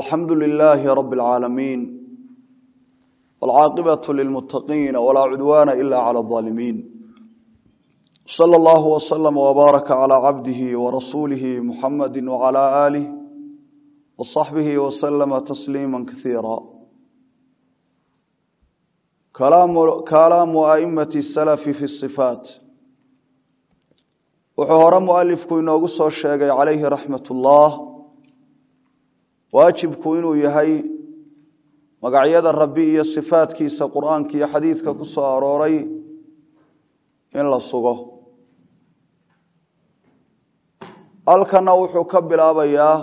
alxamdu lilaahi rabi اlcaalamiin wاlcaaqibaة lilmutaqiina walaa cudwaana ila clى اظaalimiin slى اllah wslm wbaaraka clى cabdihi warasuulihi muxamadi wclى aalih wصaxbihi wslma tasliima kaiira kalaamu aimati اsalafi fi الصifaat wuxuu hore mualifku inoogu soo sheegay calayhi raxmat ullah waajibku inuu yahay magacyada rabbi iyo sifaadkiisa qur-aanka iyo xadiidka ku soo arooray in la sugo halkana wuxuu ka bilaabayaa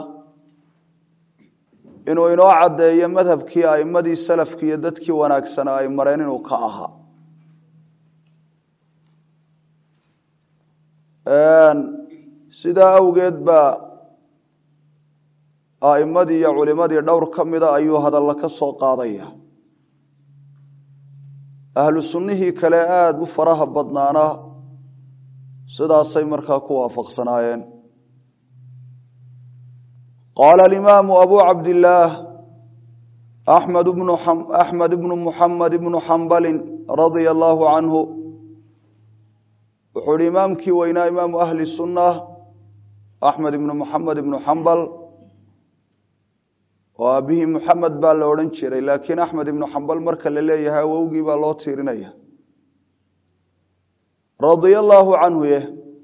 inuu inoo caddeeyo madhabkii aimadii salafki iyo dadkii wanaagsanaa ay mareen inuu ka ahaa sidaa awgeed baa aimadii iyo culimadii dhowr ka mida ayuu hadalla ka soo qaadaya ahlu sunnihii kale aada u faraha badnaana sidaasay markaa ku waafaqsanaayeen qaala alimaamu abu cabdillaah axmed bnu axmed ibnu muxamed ibnu xambalin radia allaahu canhu wuxuu ihi imaamkii weynaa imaamu ahli sunna axmed ibnu muxamed ibnu xambal oo aabihii muxamed baa la odhan jiray laakiin axmed ibnu xambal marka la leeyahay awowgii baa loo tiirinaya radia allaahu canhu ye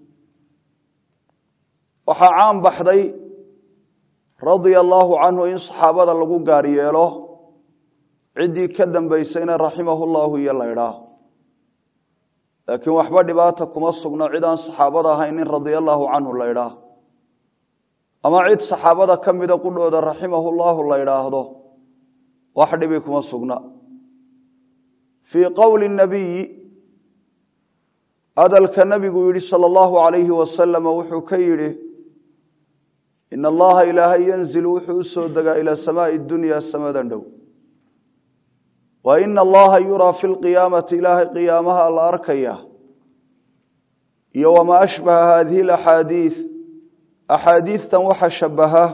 waxaa caan baxday radia allaahu canhu in saxaabada lagu gaar yeelo ciddii ka dambaysayna raximahu llahu iyo laydhaa laakiin waxba dhibaata kuma sugno cid aan saxaabada ahayn in radia allaahu canhu laydhaa ama cid saxaabada ka mida qudhooda raximahu llahu la ydhaahdo wax dhibi kuma sugna fii qowli nabiyi hadalka nabigu yihi sala allahu alayhi wasalama wuxuu ka yidhi in allaha ilaahay yanzilu wuxuu u soo degaa ilaa samaai dunya samadan dhow wa ina allaha yuraa fi lqiyaamati ilaahay qiyaamaha la arkaya iyo wamaa ashbaha hadihi laxaadiid axaadiidtan waxa shabaha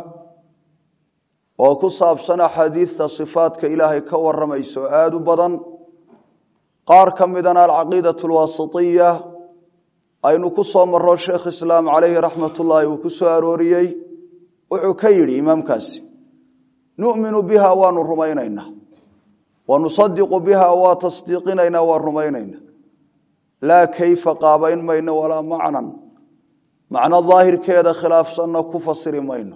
oo ku saabsan axaadiidta sifaadka ilaahay ka waramayso aada u badan qaar ka midana alcaqiidatu alwaasitiya aynu ku soo maro sheekh islaam calayhi raxmat ullaahi uu ku soo arooriyey wuxuu ka yidhi imaamkaasi nu'minu biha waanu rumaynaynaa wa nusadiqu biha waa tasdiiqinaynaa waa rumaynaynaa laa kayfa qaabayn mayno walaa macnan macno daahirkeeda khilaafsanna ku fasiri mayno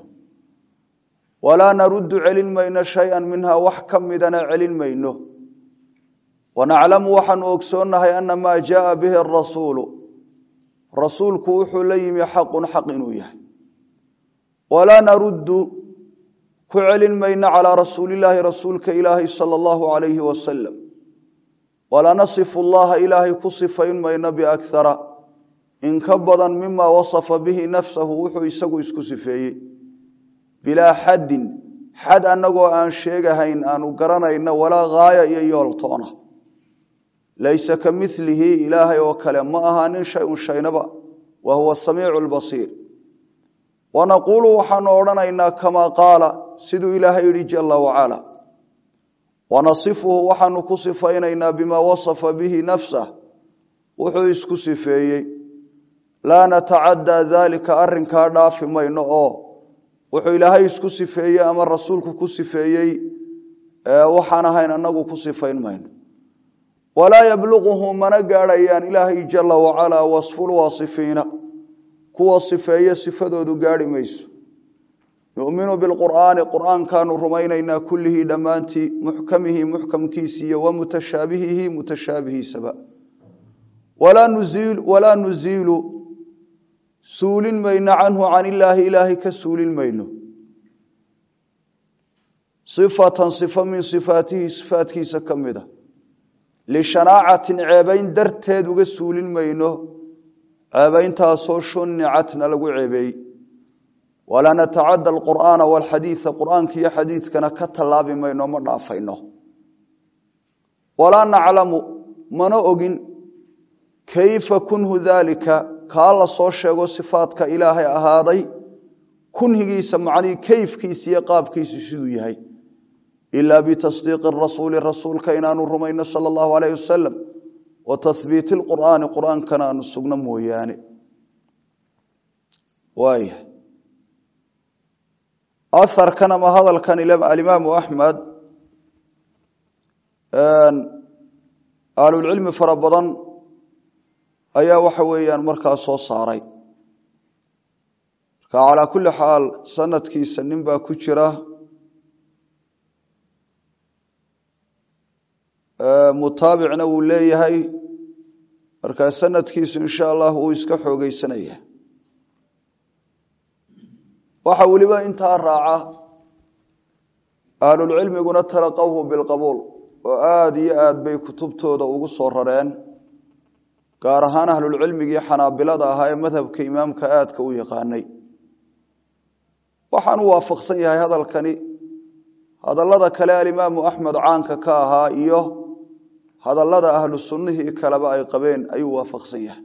walaa naruddu celin mayno shay-an minha wax ka midana celin mayno wanaclamu waxaanu ogsoonnahay ana maa jaaa bihi arasuulu rasuulku wuxuu la yimi xaqun xaq inuu yahay walaa naruddu ku celin mayno calaa rasuulillaahi rasuulka ilaahi sala allahu alayhi wasalam walaa nasifu llaha ilaahay ku sifayn mayno biakhara in ka badan mima wasafa bihi nafsahu wuxuu isagu isku sifeeyey bilaa xaddin xad annagoo aan sheegahayn aanu garanayno walaa gaaya iyo yooltoona laysa ka milihi ilaahay oo kale ma ahaanin shay-un shaynaba wa huwa samiicu lbasiir wanaquulu waxaanu odhanaynaa kamaa qaala siduu ilaahay yidhi jala wacala wanasifuhu waxaanu ku sifaynaynaa bimaa wasafa bihi nafsah wuxuu isku sifeeyey laa natacaddaa daalika arrinkaa dhaafi mayno oo wuxuu ilaahay isku sifeeyey ama rasuulku ku sifeeyey waxaan ahayn anagu ku sifayn mayno walaa yabluquhu mana gaadhayaan ilaahay jala wacalaa wasfulwaasifiina kuwa sifeeye sifadoodu gaadhi mayso numinu bilqur'aani qur'aankaanu rumaynaynaa kullihii dhammaantii muxkamihi muxkamkiisiiyo wa mutashaabihihi mutashaabihiisaba walaa nuziilu suulin mayno canhu can illaahi ilaahay ka suulin mayno sifatan sifo min sifaatihi sifaatkiisa ka mida lishanaacatin ceebayn darteed uga suulin mayno ceebayntaasoo shunicatna lagu ceebeeyey walaa natacadda alqur'aana walxadiida qur'aanka iyo xadiidkana ka tallaabi mayno ma dhaafayno walaa naclamu mana ogin kayfa kunhu daalika kaa la soo sheego sifaadka ilaahay ahaaday kunhigiisa macnihii kayfkiisa iyo qaabkiisu siduu yahay ilaa bitasdiiqi rasuuli rasuulka inaanu rumayno sala allahu alayh wasalam wa tahbiiti lqur'aani qur'aankana aanu sugno mooyaane waaya aharkan ama hadalkan alimaamu axmed ahlulcilmi fara badan ayaa waxa weeyaan markaa soo saaray marka calaa kulli xaal sanadkiisa nin baa ku jira mutaabicna wuu leeyahay markaa sanadkiisu insha allah wuu iska xoogeysanaya waxa weliba intaa raaca ahlulcilmiguna talaqawhu bilqabuul oo aada iyo aad bay kutubtooda ugu soo rareen gaar ahaan ahlulcilmigii xanaabilada ahaa ee madhabka imaamka aadka u yaqaanay waxaan u waafaqsan yahay hadalkani hadallada kale alimaamu axmed caanka ka ahaa iyo hadallada ahlu sunnihii kaleba ay qabeen ayuu waafaqsan yahay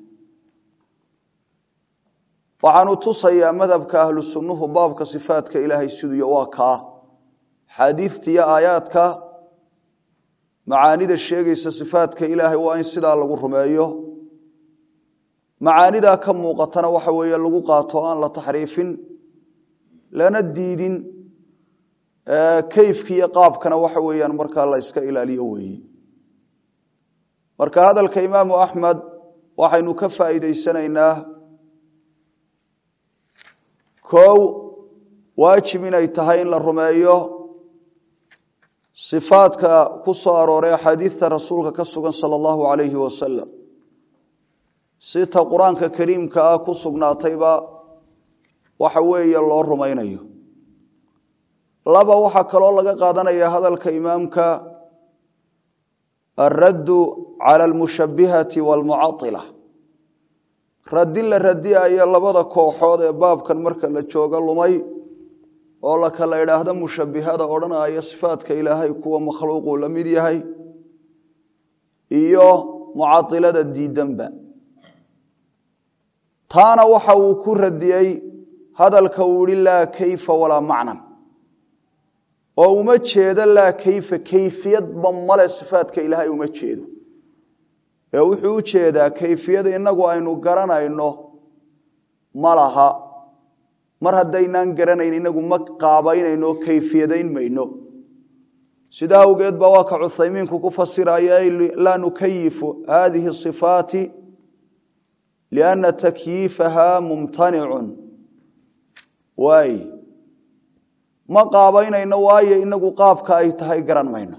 waxaanu tusayaa madhabka ahlu sunnuhu baabka sifaatka ilaahay siduuya waa kaa xaadiidta iyo aayaadka macaanida sheegaysa sifaatka ilaahay waa in sidaa lagu rumeeyo macaanidaa ka muuqatana waxa weeye lagu qaato aan la taxriifin lana diidin kayfkiiyo qaabkana waxa weeyaan markaa la yska ilaaliyo weeye marka hadalka imaamu axmed waxaynu ka faa'iidaysanaynaa kow waajib inay tahay in la rumeeyo sifaadka ku soo arooray axaadiidta rasuulka ka sugan sala allahu calayhi wasalam sita qur-aanka kariimka ah ku sugnaatayba waxa weeye loo rumaynayo laba waxaa kaloo laga qaadanaya hadalka imaamka alraddu cala almushabbihati waalmucatila raddi la radiayo labada kooxood ee baabkan marka la joogo lumay oo la kala idhaahdo mushabbihada odhanaya sifaadka ilaahay kuwa makhluuquu la mid yahay iyo mucatilada diidanba taana waxa uu ku radiyey hadalka uu yihi laa kayfa walaa macnan oo uma jeedo laa kayfa kayfiyadba male sifaadka ilaahay uma jeedo ee wuxuu u jeedaa kayfiyada inagu aynu garanayno ma laha mar haddaynaan garanayn inagu ma qaabaynayno kayfiyadayn mayno sidaa awgeed baa waa ka cuthaymiinku ku fasiraya laa nukayifu hadihi sifaati lianna takyiifaha mumtanicun waay ma qaabaynayno waayo inagu qaabka ay tahay garan mayno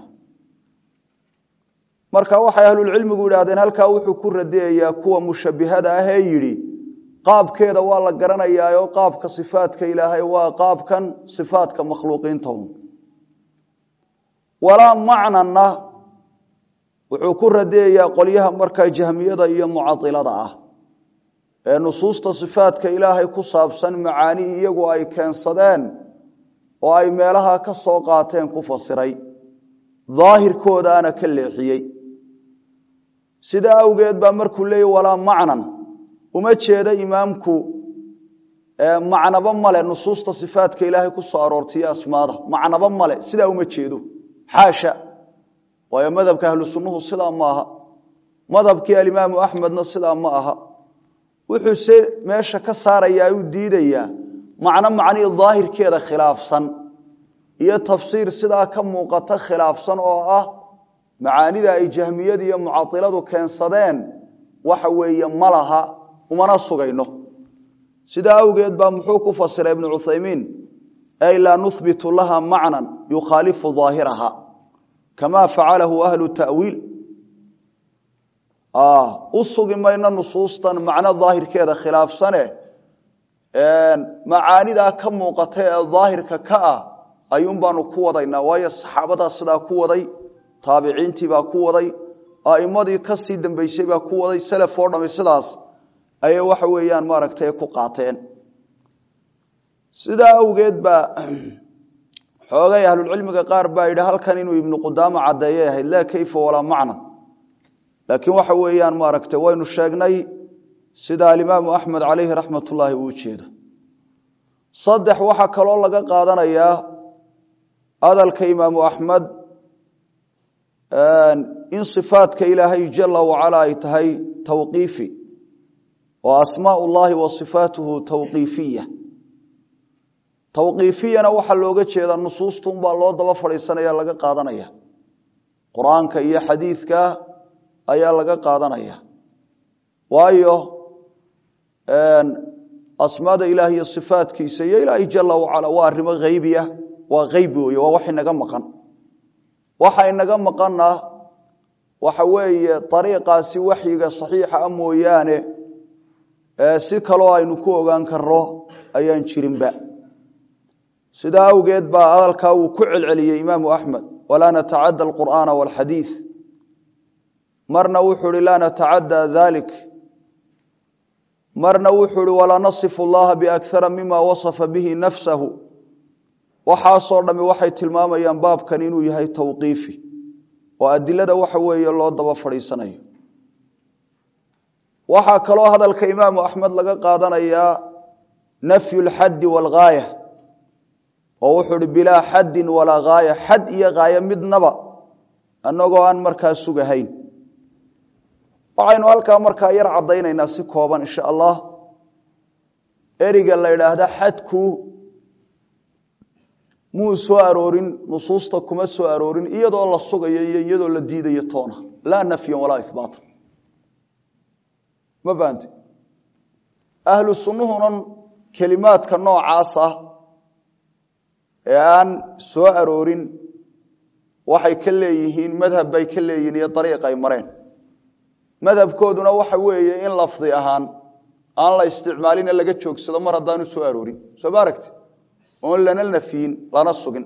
marka waxay ahlulcilmigu yidhaahdeen halkaa wuxuu ku radiyayaa kuwa mushabbihada ah ee yidhi qaabkeeda waa la garanayaaoo qaabka sifaadka ilaahay waa qaabkan sifaadka makhluuqiinta un walaa macnanna wuxuu ku radiyayaa qolyaha markaa jahmiyada iyo mucailada ah ee nusuusta sifaadka ilaahay ku saabsan macaani iyagu ay keensadeen oo ay meelaha ka soo qaateen ku fasiray daahirkoodaana ka leexiyey sidaa awgeed baa markuu leeyay walaa macnan uma jeedo imaamku macnaba male nusuusta sifaadka ilaahay ku soo aroortaiyo asmaada macnaba male sidaa uma jeedo xaasha waayo madhabka ahlu sunnuhu sidaa ma aha madhabkii alimaamu axmedna sidaa ma aha wuxuu se meesha ka saarayaa u diidayaa macno macnihii daahirkeeda khilaafsan iyo tafsiir sidaa ka muuqata khilaafsan oo ah macaanida ay jahmiyadu iyo mucailadu keensadeen waxa weeye ma laha umana sugayno sidaa awgeed baa muxuu ku fasiray ibnu cuthaymiin ay laa nuhbitu laha macnan yukhaalifu daahiraha kama facalahu ahlu tawiil u sugi mayno nusuustan macno daahirkeeda khilaafsane macaanidaa ka muuqata ee daahirka ka ah ayuun baanu ku wadaynaa waayo saxaabadaa sidaa ku waday taabiciintii baa ku waday a'imadii kasii dambeysay baa ku waday selef oo dhami sidaas ayay waxa weeyaan maaragtay ku qaateen sidaa awgeed baa xoogay ahlulcilmiga qaar baa yidhi halkan inuu ibnu qudaama caddeeyay ahayd laa kayfa walaa macna laakiin waxa weeyaan maaragtay waynu sheegnay sida alimaamu axmed calayhi raxmat ullaahi uu jeedo saddex waxaa kaloo laga qaadanayaa hadalka imaamu axmed in صifaadka ilaahay jala wacala ay tahay tawqiifi oo asmaaء اllahi wa صifaatuhu tawqiifiya tawqiifiyana waxaa looga jeedaa nusuustun baa loo daba fadhiisanaya laga qaadanaya qur-aanka iyo xadiidka ayaa laga qaadanaya waayo asmaada ilaah iyo sifaatkiisa iyo ilaahay jala wacala waa arrimo haybiya waa haybi wey waa wax inaga maqan waxa inaga maqanna waxa weeye ariiqaasi waxyiga saxiixa a mooyaane si kaloo aynu ku ogaan karno ayaan jirinba sidaa awgeed baa hadalkaa uu ku celceliyey imaamu axmed walaa natacadda alqur'aana walxadiid marna wuxuu hi laa natacadda dalik marna wuxuu hi walaa nasifu llaha biakara mima wasafa bihi nafsahu waxaasoo dhami waxay tilmaamayaan baabkan inuu yahay tawqiifi oo adilada waxa weeye loo daba fadhiisanayo waxaa kaloo hadalka imaamu axmed laga qaadanayaa nafyu lxaddi waalghaaya oo wuxuu hi bilaa xaddin walaa ghaaya xad iyo ghaaya midnaba annagoo aan markaa sugahayn waxaynu halkaa markaa yar caddaynaynaa si kooban insha allah eriga la idhaahda xadku muu soo aroorin nusuusta kuma soo aroorin iyadoo la sugayo iyo iyadoo la diidayo toona laa nafyan walaa ihbaatan ma fahamte ahlu sunnuhunan kelimaadka noocaas ah ee aan soo aroorin waxay ka leeyihiin madhab bay ka leeyihiin iyo dariiq ay mareen madhabkooduna waxa weeye in lafdi ahaan aan la isticmaalina laga joogsado mar haddaanu soo aroorin soo ma aragti oon lana nafyin lana sugin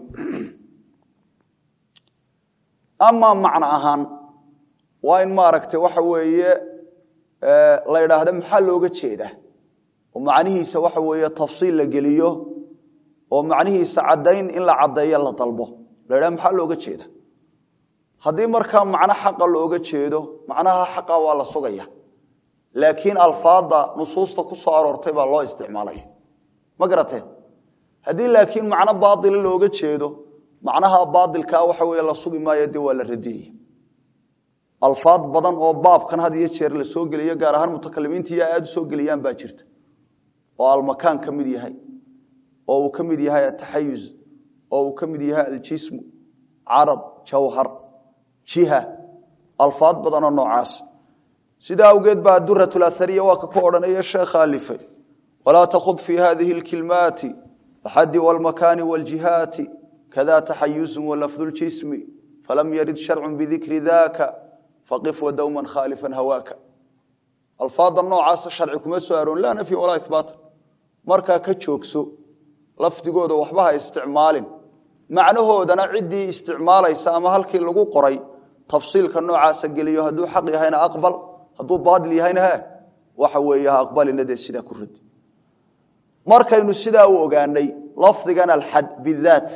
amaa macno ahaan waa in maaragtay waxa weeye la idhaahda maxaa looga jeedaa oo macnihiisa waxa weeye tafsiil la geliyo oo macnihiisa caddayn in la caddeeyo la dalbo la idhaha maxaa looga jeeda haddii markaa macno xaqa looga jeedo macnaha xaqa waa la sugaya laakiin alfaada nusuusta ku soo aroortay baa loo isticmaalaya ma garateen haddii laakiin macno baaila looga jeedo macnaha baailkaa waxa wey la sugi maayo dee waa la radiyaya alfaad badan oo baabkan had iyo jeer la soo geliyo gaar ahaan mutakalimiintiiya aada u soo geliyaan baa jirta oo almakaan ka mid yahay oo uu ka mid yahay ataxayuz oo uu ka mid yahay aljismu carad jawhar jiha alfaad badanoo noocaas sidaa awgeed baa durat lahariya waa ka ku odhanaya sheekha alifay walaa takhud fi hadihi lkilmaati axadi wlmakaani wljihaati kada taxayuzu walafdu ljismi falam yarid sharcu bidikri daka faqif wadowman khaalifan hawaaka alfaada noocaasa sharci kuma soo aroon laa nafyin walaa ihbaatan markaa ka joogso lafdigooda waxba ha isticmaalin macnahoodana ciddii isticmaalaysa ama halkii lagu qoray tafsiilka noocaasa geliyo hadduu xaq yahayna aqbal hadduu baatil yahayna he waxa weeye ha aqbalina dee sidaa ku radi markaynu sidaa u ogaanay lafdigan alxad bidaat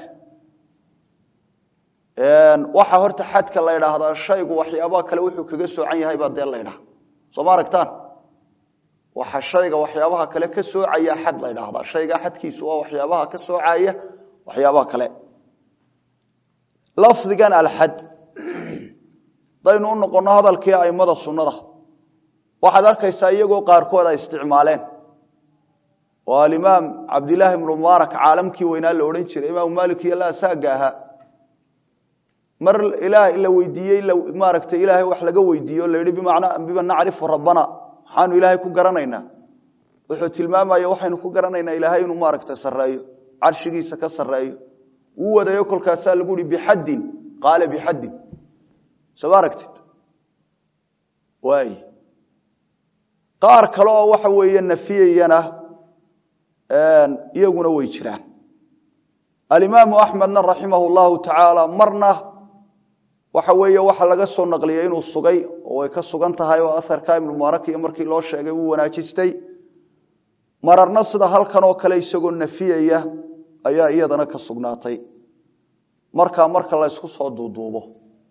waxaa horta xadka la ydhaahdaa shaygu waxyaabaha kale wuxuu kaga soocan yahay baa dee la ydhaha soo ma aragtaan waxa shayga waxyaabaha kale ka soocaya xad la ydhaahdaa shaygaa xadkiisu waa waxyaabaha ka soocaya waxyaabaha kale lafdigan alxad hadaynu u noqono hadalkii aimada sunnada waxaad arkaysaa iyagoo qaarkood ay isticmaaleen oo alimaam cabdilaahi ibnu mubaarak caalamkii weynaa la odhan jiray imaamu malik iyo laasaaga ahaa mar ilaah la weydiiyey maaragtay ilaahay wax laga weydiiyo la yihi bima nacrifu rabbana maxaanu ilaahay ku garanaynaa wuxuu tilmaamaya waxaynu ku garanaynaa ilaahay inuu maaragta sareeyo carshigiisa ka sareeyo wuu wadayo kolkaasaa lagu yihi bixaddin qaala bixaddin soo ma aragtid waay qaar kale oo waxa weeye nafiyayana iyaguna way jiraan alimaamu axmedna raximah llahu tacaala marna waxa weeye waxa laga soo naqliyay inuu sugay oo way ka sugan tahay oo aharka ibnu mubarak iyo markii loo sheegay wuu wanaajistay mararna sida halkan oo kale isagoo nafiyaya ayaa iyadana ka sugnaatay markaa marka la ysku soo duuduubo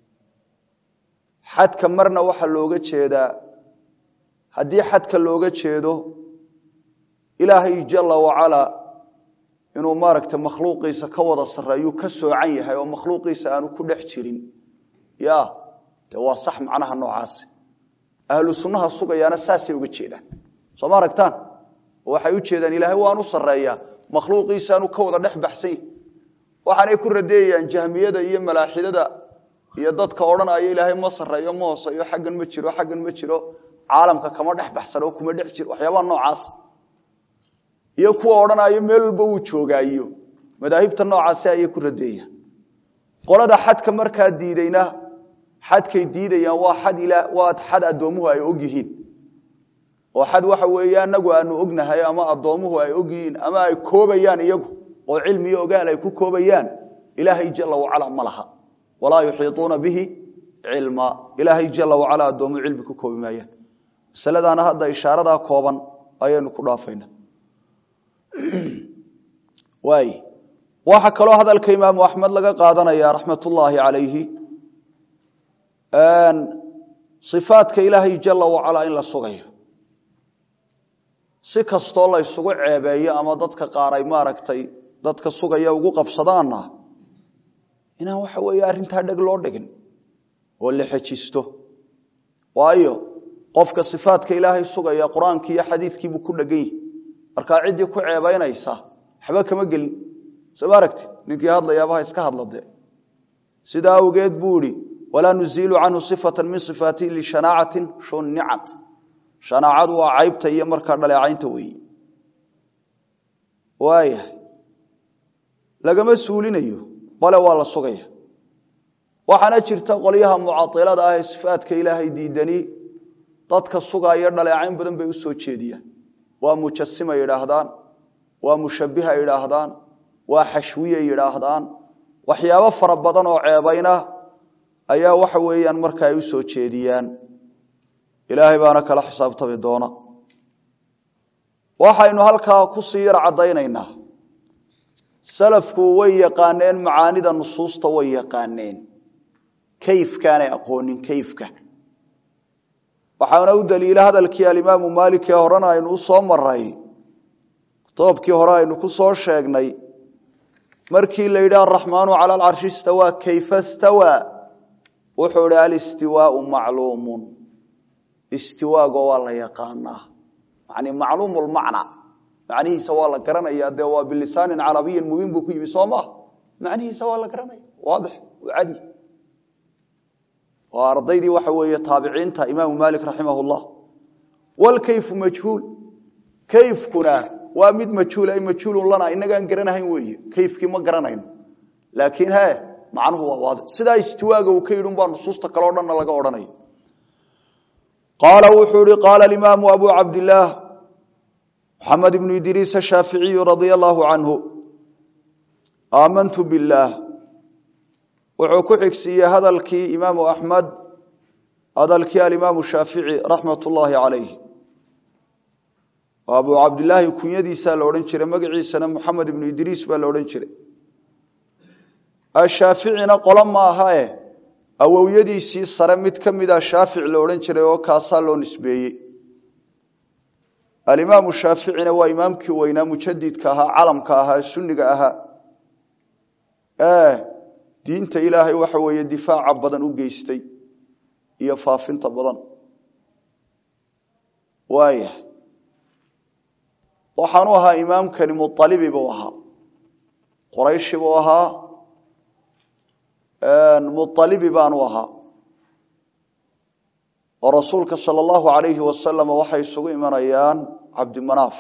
xadka marna waxaa looga jeedaa haddii xadka looga jeedo ilaahay jala wacalaa inuu maaragtay makhluuqiisa ka wada sarreeyuu ka soocan yahay oo makhluuqiisa aanu ku dhex jirin ya dee waa sax macnaha noocaasi ahlu sunnaha sugayaana saasay uga jeedaan soo ma aragtaan waxay u jeedaan ilaahay waanu sarreeyaa makhluuqiisaanu ka wada dhex baxsan yahi waxaanay ku radeeyayaan jahmiyada iyo malaaxidada iyo dadka odhanaya ilaahay ma sarreeyo ma hooseeyo xaggan ma jiro xaggan ma jiro caalamka kama dhex baxsan oo kuma dhex jiro waxyaabaha noocaas iyo kuwa odhanayo meel walba uu joogaayo madaahibta noocaasi ayay ku radeeyaan qolada xadka markaa diidayna xadkay diidayaan waa xad ila waa xad addoomuhu ay og yihiin oo xad waxa weeye anagu aanu ognahay ama addoomuhu ay og yihiin ama ay koobayaan iyagu oo cilmi iyo ogaal ay ku koobayaan ilaahay jala wacala ma laha walaa yuxiiuuna bihi cilma ilaahay jala wacala addoomuhu cilmi ku koobi maayaan masaladaana hadda ishaaradaa kooban ayaynu ku dhaafayna waay waxaa kaloo hadalka imaamu axmed laga qaadanaya raxmat ullaahi calayhi ifaadka ilaahay jala wacala in la sugayo si kastoo la ysugu ceebeeyo ama dadka qaar ay maaragtay dadka sugaya ugu qabsadaana inaan waxa weeye arrintaa dheg loo dhigin oo la xejisto waayo qofka sifaadka ilaahay sugaya qur-aankii iyo xadiidkiibuu ku dhegan yihi markaa ciddii ku ceebaynaysa waxba kama gelin soo ma aragti ninkii hadlayaabaha iska hadlade sidaa awgeed buu ihi walaa nuziilu canhu sifata min sifaatihi lishanaacatin shunicat shanaacadu waa caybta iyo markaa dhaleecaynta weeye waayahay lagama suulinayo bale waa la sugaya waxaana jirta qolyaha mucailada ah ee sifaadka ilaahay diidani dadka sugaaya dhaleecayn badan bay u soo jeediyaan waa mujasima yidhaahdaan waa mushabiha yidhaahdaan waa xashwiye yidhaahdaan waxyaabo fara badan oo ceebayna ayaa waxa weeyaan marka ay u soo jeediyaan ilaahay baana kala xisaabtami doona waxaynu halkaa kusii yar caddaynaynaa salafku way yaqaaneen macaanida nusuusta way yaqaaneen kayfkaanay aqoonin kayfka waxaana u daliila hadalkii alimaamu maalik ee horena aynu u soo maray kitoobkii hore aynu ku soo sheegnay markii la yidhi araxmaanu cala alcarshi istawaa kayfa stawaa wuxuu ihi alistiwaau macluumun istiwaago waa la yaqaanaa yani macluumu lmacna macnihiisa waa la garanaya dee waa bilisaanin carabiyin mubiin buu ku yimi soo maa macnihiisa waa la garanaya waadix cadi waa ardaydii waxa weeye taabiciinta imaamu maalik raximah llah wlkayfu majhuul kayfkuna waa mid majhuul ay majhuulun lana inagaan garanahayn weeye kayfkii ma garanayno laakiin he macnuhu waa waadix sidaa istiwaaga uu ka yidhi umbaa nusuusta kaleo dhanna laga odhanaya qaala wuxuu ihi qaala imaamu abu cabdilaah maxamed ibnu idriis ashaaficiyu radia allahu canhu aamantu billaah wuxuu ku xigsiiyey hadalkii imaamu axmed hadalkii alimaamu shaafici raxmat ullaahi calayh abu cabdilaahi kunyadiisaa la odhan jiray magaciisana moxamed ibnu idriis baa la odhan jiray ashaaficina qolo ma aha e awowyadiisii sare mid ka mida shaafic la odhan jiray oo kaasaa loo nisbeeyey alimaamu shaaficina waa imaamkii weynaa mujadidka ahaa calamka ahaa sunniga ahaa diinta ilaahay waxa weeye difaaca badan u geystay iyo faafinta badan waaya waxaanu ahaa imaamkani mualibi buu ahaa qorayshi buu ahaa mualibi baanu ahaa oo rasuulka sala allahu alayhi wasalam waxay isugu imanayaan cabdimanaaf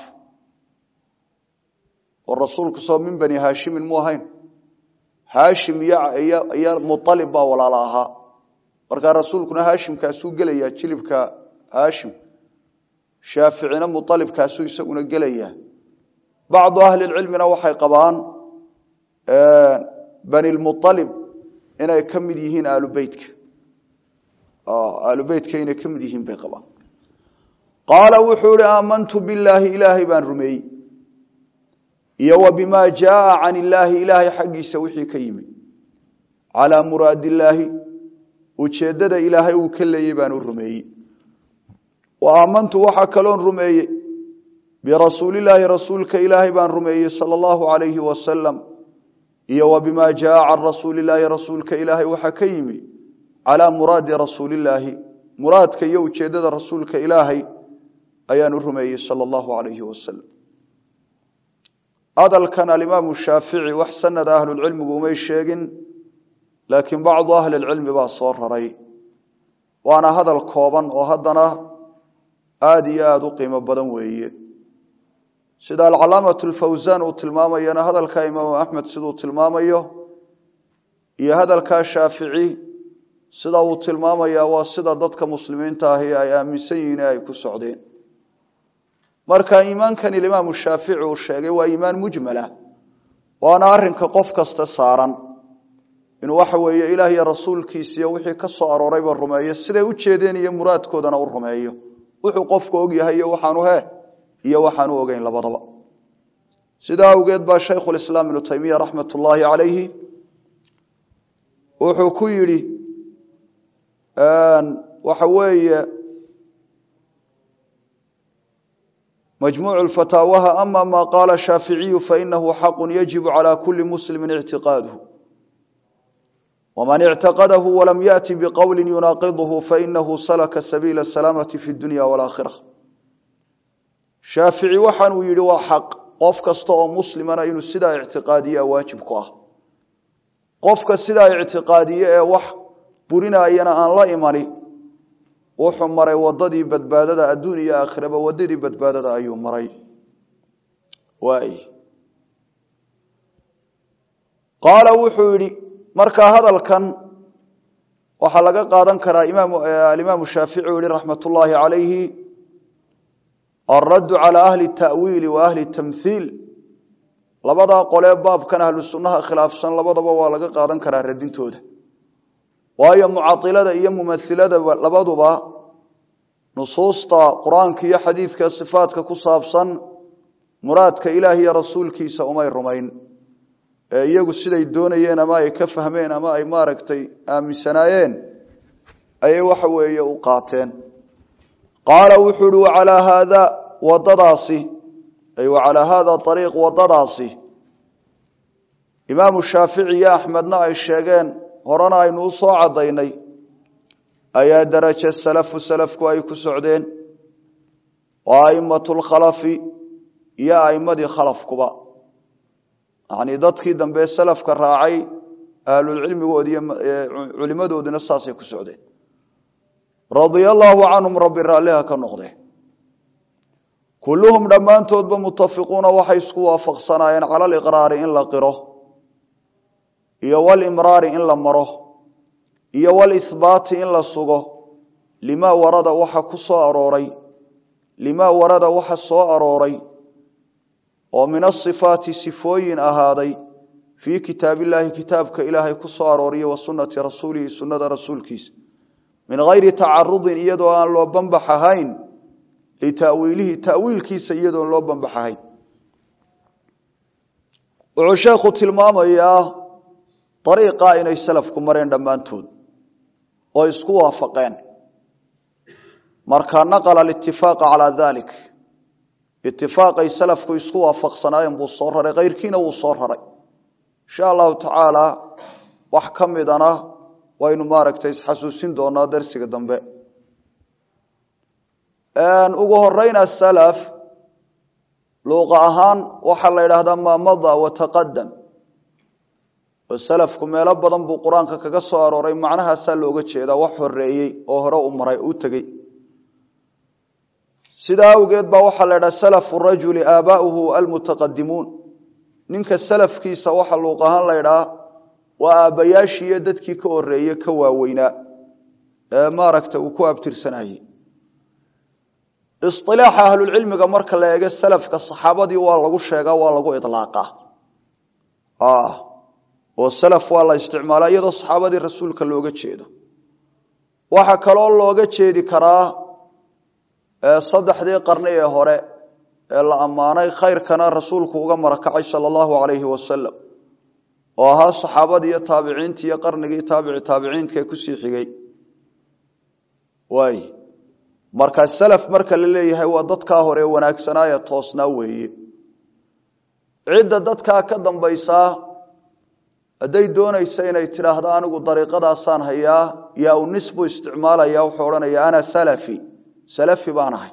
oo rasuulku soo min bani haashimin mu ahayn haashim iyo mualib baa walaala ahaa markaa rasuulkuna haashimkaasuu gelayaa jilibka haashim shaaficina mualibkaasuu isaguna gelayaa bacdu ahli cilmina waxay qabaan bani lmualib inay ka mid yihiin aalubeytka aalubeytka inay ka mid yihiin bay qabaan qaala wuxuu ihi aamantu billaahi ilaahay baan rumeeyey iyo wa bima jaaa can illaahi ilaahay xaggiisa wixii ka yimi calaa muraadi illaahi ujeeddada ilaahay uu ka leeyey baanu rumeeyey wa aamantu waxaa kaloon rumeeyey birasuulilaahi rasuulka ilaahay baan rumeeyey sala allahu calayhi wasalam iyo wa bimaa jaa can rasuulilaahi rasuulka ilaahay waxaa ka yimi calaa muraadi rasuulillaahi muraadka iyo ujeeddada rasuulka ilaahay ayaan u rumeeyey sala allahu calayhi wasalam hadalkan alimaamu shaafici wax sanada ahlulcilmigu umay sheegin laakiin bacdu ahli lcilmi baa soo raray waana hadal kooban oo haddana aada iyo aada u qiimo badan weeye sida alcalaamatu lfawsaan uu tilmaamayana hadalka imaamu axmed siduu tilmaamayo iyo hadalkaa shaafici sida uu tilmaamaya waa sida dadka muslimiinta ahi ay aaminsan yihiin ee ay ku socdeen marka iimaankani imaamu shaafici uu sheegay waa iimaan mujmala waana arinka qof kasta saaran inuu waxa weeye ilaah iyo rasuulkiisiiyo wixii ka soo aroorayba rumeeyo siday u jeedeen iyo muraadkoodana u rumeeyo wuxuu qofku ogyahay iyo waxaanu he iyo waxaanu ogeyn labadaba sidaa awgeed baa shaykhulislaam ibnu taymiya raxmat ullaahi calayhi wuxuu ku yidhi waxa weeye majmuuc fataawaha ama ma qaala shaaficiyu fainahu xaqu yajibu calى kuli muslimi ictiqaaduhu wman ictaqadahu walam yaأti bqowli yunaaqidhu fainahu salaka sabiila salaamati fi dunya wاlaakhira shaafici waxaanuu yihi waa xaq qof kasta oo muslimana inuu sidaa ictiqaadiyaa waajib ku ah qofka sidaa ictiqaadiye ee wax burinayana aan la imani wuxuu maray wadadii badbaadada adduun iyo aakhiraba wadadii badbaadada ayuu maray waay qaala wuxuu yidhi markaa hadalkan waxaa laga qaadan karaa alimaamu shaafici u yihi raxmat ullaahi calayhi alraddu calى ahli tawiili wa ahli tamhiil labadaa qolee baabkan ahlu sunnaha khilaafsan labadaba waa laga qaadan karaa radintooda waayo mucailada iyo mumailada labaduba nusuusta qur-aanka iyo xadiidka sifaatka ku saabsan muraadka ilaah iyo rasuulkiisa umay rumayn ee iyagu siday doonayeen ama ay ka fahmeen ama ay maaragtay aaminsanaayeen ayay waxa weeye u qaateen qaala wuxuu uhi wacalaa haada wadadaasi ay wacalaa haada ariiq wadadaasi imaamu shaafici iyo axmedna ay sheegeen horena aynu u soo caddaynay ayaa daraja salafu salafku ay ku socdeen waa aimatu lkhalafi iyo aimadii khalafkuba yacnii dadkii dambe salafka raacay ahlulcilmigoodi iyo culimadoodina saasay ku socdeen radia allaahu canhum rabbi raalliha ka noqde kulluhum dhammaantoodba mutafiquuna waxay isku waafaqsanaayeen cala aliqraari in la qiro iyo walimraari in la maro iyo walihbaati in la sugo limaa warada waxa ku soo arooray limaa warada waxa soo arooray oo min asifaati sifooyin ahaaday fii kitaabillaahi kitaabka ilaahay ku soo arooriya wa sunnati rasuulihi sunnada rasuulkiisa min hayri tacarudin iyadoo aan loo banbax ahayn litawiilihi tawiilkiisa iyadoon loo banbax ahayn wuxuu sheekhu tilmaamayaa ariiqaa inay salafku mareen dhammaantood oo isku waafaqeen marka naqala alitifaqa calaa dalik itifaaqay salafku isku waafaqsanaayeen buu soo raray keyrkiina wuu soo raray insha allahu tacaala wax ka midana waynu maaragtay isxasuusin doonaa darsiga dambe ugu horeyn asalaf luuqa ahaan waxaa la yidhaahdaa maa mada wataqadam oo salafku meelo badan buu qur-aanka kaga soo arooray macnahaasaa looga jeedaa wax horeeyey oo hore u maray u tegey sidaa awgeed baa waxaa la ydhaha salafu rajuli aabaauhu almutaqadimuun ninka salafkiisa waxa luuq ahaan la ydhaa waa aabbayaashiiyo dadkii ka horeeye ka waaweynaa ee maaragta uu ku abtirsanayey isilaaxa ahlulcilmiga marka la eego salafka saxaabadii waa lagu sheegaa waa lagu ilaaqa oo salaf waa la isticmaalaa iyadoo saxaabadii rasuulka looga jeedo waxaa kaloo looga jeedi karaa saddexdii qarni ee hore ee la ammaanay khayrkana rasuulku uga marakacay sala allahu calayhi wasalam oo ahaa saxaabadii iyo taabiciintii iyo qarnigii taabici taabiciinka ee kusii xigay waay marka salaf marka la leeyahay waa dadkaa hore wanaagsanaa ee toosnaa weeye cidda dadkaa ka dambaysaa hadday doonaysa inay tidhaahdo anigu dariiqadaasaan hayaa yaa u nis buu isticmaalaya wuxuu odhanaya ana salafi salafi baan ahay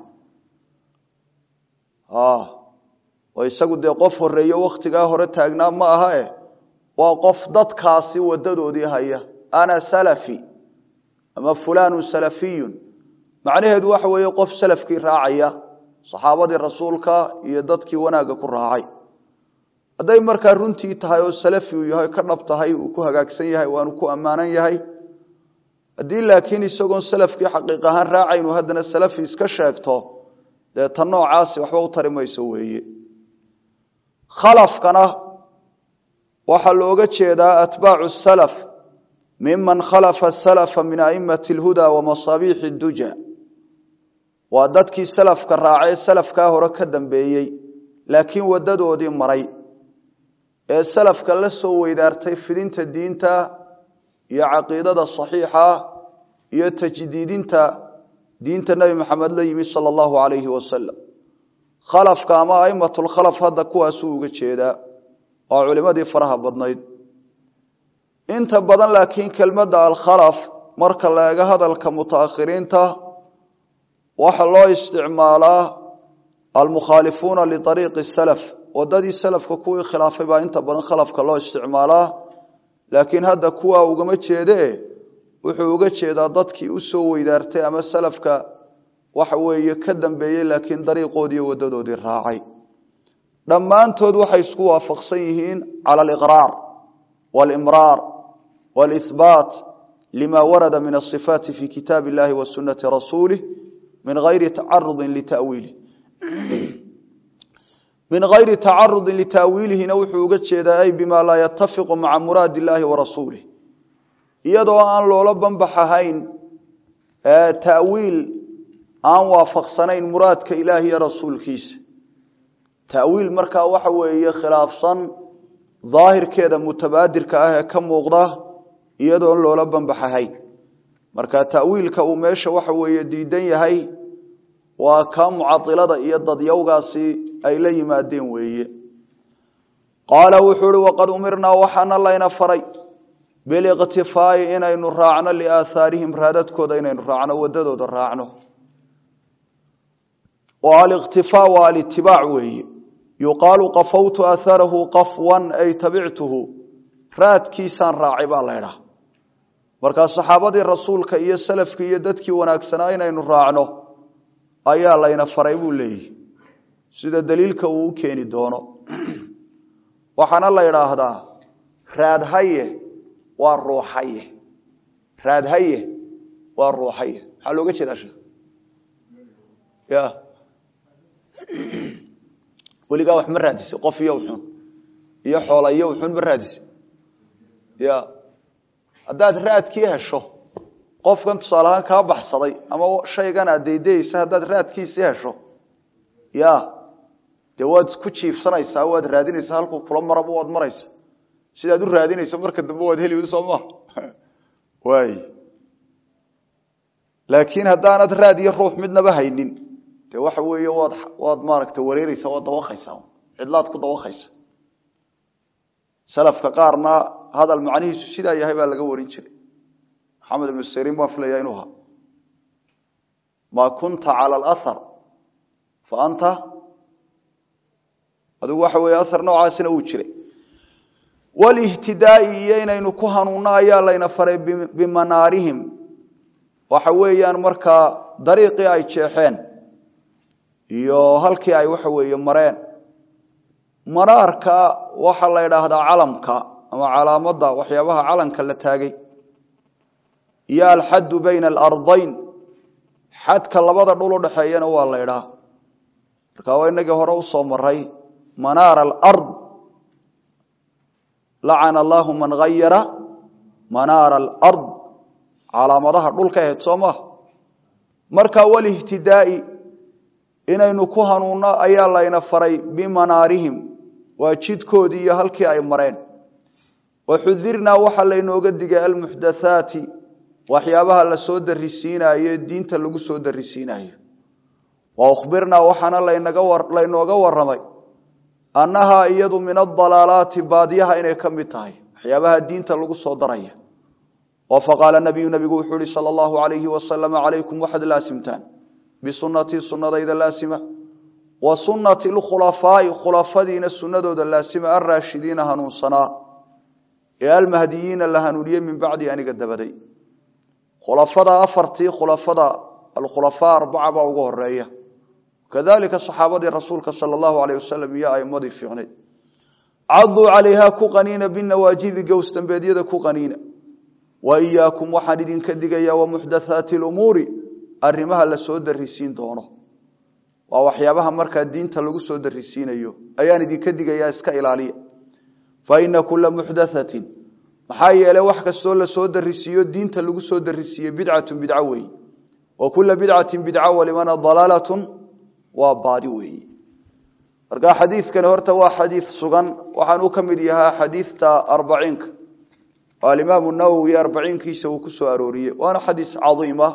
oo isagu dee qof horeeyo wakhtigaa hore taagnaa ma aha eh waa qof dadkaasi wadadoodii haya ana salafi ama fulaanu salafiyun macnaheedu waxa weeye qof salafkii raacaya saxaabadii rasuulka iyo dadkii wanaagga ku raacay hadday markaa runtii tahay oo salafi uu yahay ka dhab tahay uu ku hagaagsan yahay waanu ku ammaanan yahay haddii laakiin isagoon salafkii xaqiiq ahaan raacaynu haddana salafi iska sheegto dee ta noocaasi waxba u tari mayso weeye khalafkana waxaa looga jeedaa atbaacu salaf miman khalafa salafa min aimati alhuda wa masaabiixi duja waa dadkii salafka raacee salafkaa hore ka dambeeyey laakiin wadadoodii maray ee salafka la soo weydaartay fidinta diinta iyo caqiidada saxiixa iyo tajdiidinta diinta nebi maxamed la yimi sala allahu alayhi wasalam khalafka ama aimatulkhalaf hadda kuwaasuu uga jeedaa oo culimadii faraha badnayd inta badan laakiin kelmadda alkhalaf marka la eego hadalka mutaakhiriinta waxaa loo isticmaalaa almukhaalifuuna liariiqi salaf wadadii salafka kuwii khilaafay baa inta badan khalafka loo isticmaalaa laakiin hadda kuwaa ugama jeedee wuxuu uga jeedaa dadkii usoo weydaartay ama salafka waxa weeye ka dambeeyey laakiin dariiqoodii wadadoodii raacay dhammaantood waxay isku waafaqsan yihiin cala aliqraar walimraar walihbaat lima warada min asifaati fi kitaab illahi wa sunati rasuulih min ayri tacarudin litawiilih min hayri tacarudin litaawiilihina wuxuu uga jeedaa ay bima laa yatafiqu maca muraadi illaahi wa rasuulih iyadoo aan loola banbax ahayn tawiil aan waafaqsanayn muraadka ilaah iyo rasuulkiisa tawiil markaa waxa weeye khilaafsan daahirkeeda mutabaadirka ah ee ka muuqda iyadoon loola banbax ahayn marka tawiilka uu meesha waxa weeye diidan yahay waa kaa mucailada iyo dadyawgaasi ay la yimaadeen weeye qaala wuxuu uhi waqad umirnaa waxaana layna faray biliqtifaa'i inaynu raacno liaahaarihim raadadkooda inaynu raacno wadadooda raacno oo aliqtifaa waa alitibaac weeye yuqaalu qafawtu aaharahu qafwan ay tabictuhu raadkiisaan raacay baa laydhaha markaa saxaabadii rasuulka iyo salafkii iyo dadkii wanaagsanaa inaynu raacno ayaa layna faray buu leeyihi sida daliilka uu u keeni doono waxaana la idhaahdaa raadhaye waa ruuxaye raadhaye waa ruuxaye maxaa looga jeedaa sheekh ya weligaa wax ma raadisay qof iyo xun iyo xoola iyo xun ma raadisay ya haddaad raadkii hesho qofkan tusaale ahaan kaa baxsaday ama shaygan aad daydayeysa haddaad raadkiisii hesho ya dee waad ku jiifsanaysaa waad raadinaysaa halkuu kula maraba waad maraysa sidaad u raadinaysa marka dambe waad heli soo maa waay laakiin haddaanad raad iyo ruux midnaba haynin dee waxa weeye waad waad maaragta wareereysaa waad dawaqaysaa cidlaad ku dawaqaysa salafka qaarna hadal macnihiisu sidaa yahay baa laga warin jiray maxamed ibnu siriin baan filayaa inuu ahaa maa kunta cala alahar fa anta adigu waxa weeye ahar noocaasina uu jiray walihtidaai iyo inaynu ku hanuunno ayaa layna faray bimanaarihim waxa weeyaan markaa dariiqii ay jeexeen iyo halkii ay waxa weeye mareen manaarka waxaa la idhaahdaa calamka ama calaamadda waxyaabaha calanka la taagay iyo alxaddu bayna alardayn xadka labada dhul udhaxeeyana waa la idhaa marka waa inagii hore usoo maray manaara alard lacana allahu man hayara manaara alard calaamadaha dhulka ahayd soo maha marka walihtidaai inaynu ku hanuunno ayaa layna faray bimanaarihim waa jidkoodii iyo halkii ay mareen waxudirnaa waxaa laynooga digay almuxdathaati waxyaabaha la soo darisiinayo diinta lagu soo darisiinayo wa ukhbirnaa waxaana laynooga waramay annahaa iyadu min adalaalaati baadiyaha inay ka mid tahay waxyaabaha diinta lagu soo daraya oo faqaala nabiyu nabigu wuxuu ihi sala allahu alayhi wasalam calaykum waxaad laasimtaan bisunatii sunadayda laasima wa sunati lkhulafaai khulafadiina sunadooda laasima alraashidiina hanuunsanaa ee almahdiyiina la hanuuniyey min bacdi aniga dabaday khulafada afartii khulafada alkhulafaa arbaca baa ugu horeeya kadalika saxaabadii rasuulka sala allahu alayh wasalam iyo aimadii fiicneyd caduu calayha ku qaniina binawaajidi gowsdambeedyada ku qaniina wa iyaakum waxaan idinka digayaa wamuxdathaati lumuuri arrimaha la soo darisiin doono waa waxyaabaha markaa diinta lagu soo darisiinayo ayaan idinka digayaa iska ilaaliya fa ina kula muxdathatin maxaa yeeley wax kastoo lasoo darisiiyo diinta lagu soo darisiiye bidcatun bidco weeye wa kula bidcatin bidca walimana dalaalatun waa baadi weeye marka xadiidkani horta waa xadiid sugan waxaan u ka mid yahaa xadiidta arbaciinka oo alimaamu nawowi arbaciinkiisa uu ku soo arooriyey waana xadiis cadiima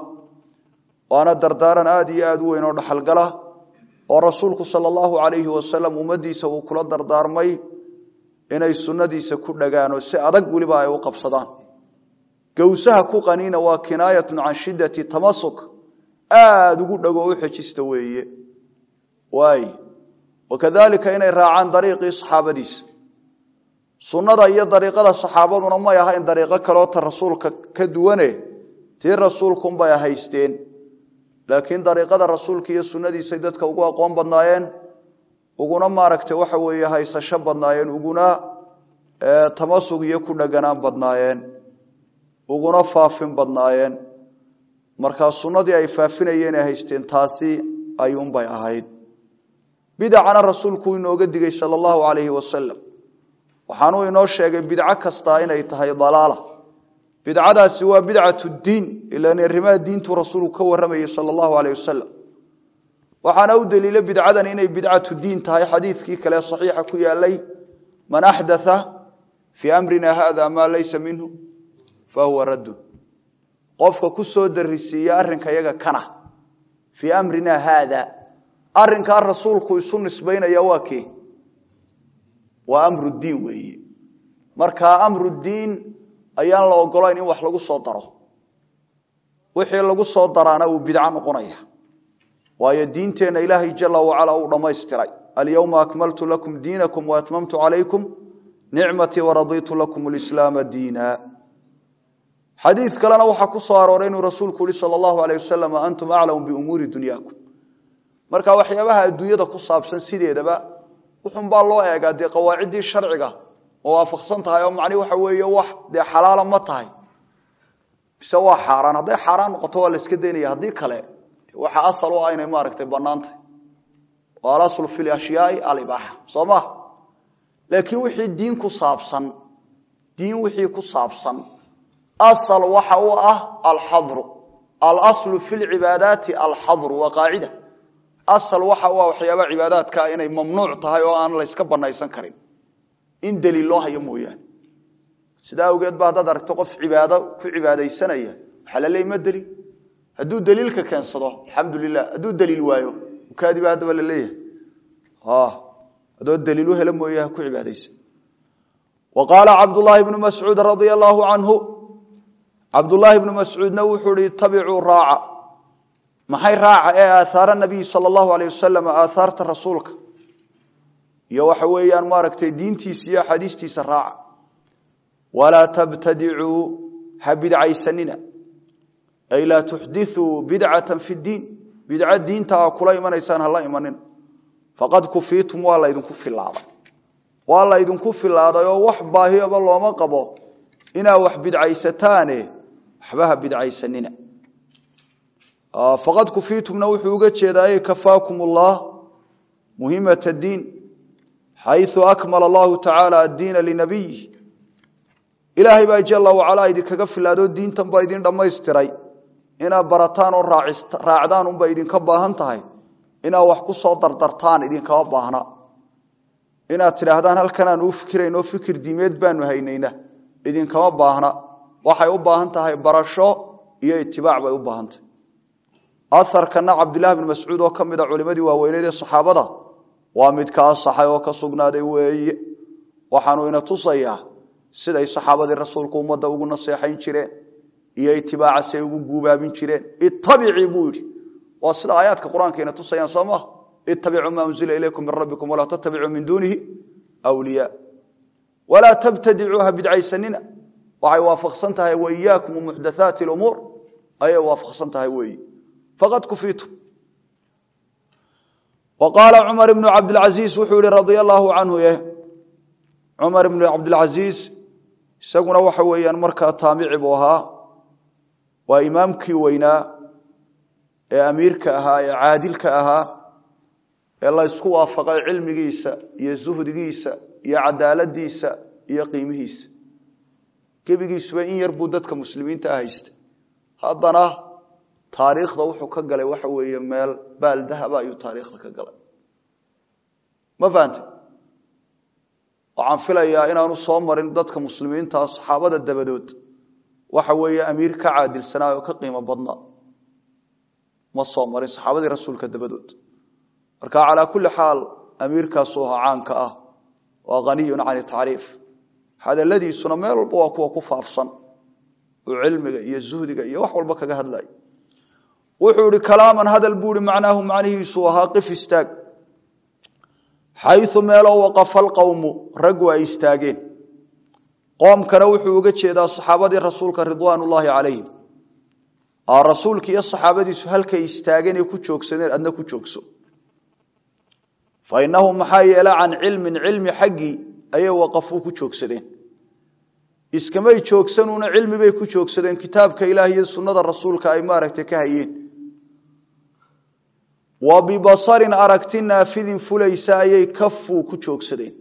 waana dardaaran aada iyo aada u weyn oo dhaxalgala oo rasuulku sala allahu calayhi wasalam ummadiisa uu kula dardaarmay inay sunnadiisa ku dhagaan oo si adag weliba ay u qabsadaan gowsaha ku qaniina waa kinaayatun can shiddati tamasuk aada ugu dhago u xejista weeye waay wakadalika inay raacaan dariiqii saxaabadiisa sunnada iyo dariiqada saxaabaduna may ahayn dariiqo kaleoo ta rasuulka ka duwane tii rasuulkunbay haysteen laakiin dariiqada rasuulka iyo sunnadiisay dadka ugu aqoon badnaayeen uguna maaragtay waxa weeye haysasho badnaayeen uguna tamasug iyo ku dhaganaan badnaayeen uguna faafin badnaayeen markaa sunnadii ay faafinayeen ee haysteen taasi ayuunbay ahayd bidacana rasuulku inooga digay sala allahu calayhi wasalam waxaanuu inoo sheegay bidco kastaa inay tahay dalaala bidcadaasi waa bidcat diin ilan arrimaha diintuu rasuulku ka waramayay sala allahu aleyh wasalam waxaana u daliila bidcadan inay bidcatu diin tahay xadiidkii kale saxiixa ku yaalay man axdatha fii amrina hada maa laysa minhu fahuwa raddun qofka ku soo darisiiya arrinka yaga kana fii amrina haada arrinkaa rasuulku isu nisbaynaya waa kee waa amru diin weeye markaa amru diin ayaan la ogolayn in wax lagu soo daro wixii lagu soo daraana uu bidco noqonaya waayo diinteenna ilaahay jala wacala uu dhammaystiray alyowma akmaltu lakum diinakum waatmamtu calaykum nicmatii waradiitu lakum lislaama diina xadiid kalena waxaa ku soo arooray inuu rasuulku yihi sala allahu aleyh wasalam antum aclamu biumuuri dunyaakum marka waxyaabaha adduunyada ku saabsan sideedaba wuxunbaa loo eegaa dee qawaaciddii sharciga oo waafaqsan tahay oo macni waxa weeye wax dee xalaala ma tahay mise waa xaaraan hadday xaaraan noqoto waa la iska daynaya haddii kale waxa asal u ah inay maaragtay bannaantay oo alaslu fi lashyaai alibaaxa soo ma laakiin wixii diin ku saabsan diin wixii ku saabsan asal waxa u ah alxadru alaslu fi lcibaadaati alxadru waa qaacida asal waxa u ah waxyaaba cibaadaadkaa inay mamnuuc tahay oo aan la yska banaysan karin in daliil loo hayo mooyaane sidaa awgeed ba haddaad aragto qof cibaado ku cibaadaysanaya waxaa la leey ma daliil hadduu daliilka keensado alxamdu lilah hadduu daliil waayo ukaadiba haddaba la leeyahay adoo daliil u helo mooye ha ku cibaadaysan wa qaala cabdullaahi bnu mascuud radia allaahu canhu cabdullaahi bnu mascuudna wuxuu hi itabicuu raaca maxay raaca ee aathaara nabiyi sala allahu aleyh wasalam aathaarta rasuulka iyo waxa weeyaan maaragtay diintiisa iyo axaadiistiisa raaca walaa tabtadicuu ha bidcaysanina ay laa tuxdithuu bidcata fi ddiin bidco diinta a kula imanaysaan hala imanina faqad kufiitum waa laydinku filaaday waa laydinku filaaday oo wax baahiyaba looma qabo inaa wax bidcaysataane waxba ha bidcaysanina faqad kufiitumna wuxuu uga jeedaa kafaakum ullah muhimat diin xayu akmala allahu tacaala addiina linabiyi ilaahay baa jala wacalaa idinkaga filaadoo diintan baa idin dhammaystiray inaad barataan oo raacdaan unba idinka baahan tahay inaad wax ku soo dardartaan idinkama baahna inaad tidhaahdaan halkanaan uu fikiraynoo fikir diimeed baanu haynayna idinkama baahna waxay u baahan tahay barasho iyo itibaac bay u baahantay aharkana cabdillahi bn mascuud oo ka mid a culimadii waaweyneed ee saxaabada waa mid ka asaxay oo ka sugnaaday weeye waxaanu ina tusayaa siday saxaabadii rasuulku ummadda ugu naseexayn jireen iyo itibaaca siay ugu guubaabin jireen ittabicii buu yidhi waa sida aayaadka qur-aanka ina tusayaan soo maha ittabicuu maa unzila ilaykum min rabbikum walaa tattabicuu min duunihi wliyaa walaa tabtadicuu ha bidcaysanina waxay waafaqsan tahay waiyaakum muxdathaati lumuur ayay waafaqsan tahay weeye faqad kufiitu wa qaala cumar ibnu cabdilcasiis wuxuu yihi radia allaahu canhu ye cumar ibnu cabdilcasiis isaguna waxa weeyaan markaa taamici buu ahaa waa imaamkii weynaa ee amiirka ahaa ee caadilka ahaa ee la ysku waafaqay cilmigiisa iyo zuhdigiisa iyo cadaaladiisa iyo qiimihiisa gebigiisuba in yar buu dadka muslimiinta haystay haddana taariikhda wuxuu ka galay waxa weeye meel baal dahaba ayuu taariikhda ka galay ma fahante waxaan filayaa inaanu soo marin dadka muslimiintaa saxaabada dabadood waxa weeye amiir ka caadilsanaa oo ka qiimo badnaa ma soo marin saxaabadii rasuulka dabadood marka calaa kulli xaal amiirkaasuu ahaa caanka ah waa haniyun can tacriif hadaladiisuna meel walba waa kuwa ku faafsan oo cilmiga iyo zuhdiga iyo wax walba kaga hadlay wuxuu ihi kalaaman hadal buu ihi macnaahu macnihiisuu ahaa qif istaag xayu meeloo waqafa alqowmu raggu ay istaageen qoomkana wuxuu uga jeedaa saxaabadii rasuulka ridwaan ullaahi calayhim rasuulka iyo saxaabadiisu halkay istaageen ee ku joogsadeen adna ku joogso fa inahum maxaa yeele can cilmin cilmi xaggii ayay waqafuu ku joogsadeen iskamay joogsanuuna cilmi bay ku joogsadeen kitaabka ilaah iyo sunnada rasuulka ay maaragtay ka hayeen wa bibasarin aragti naafidin fulaysa ayay kafuu ku joogsadeen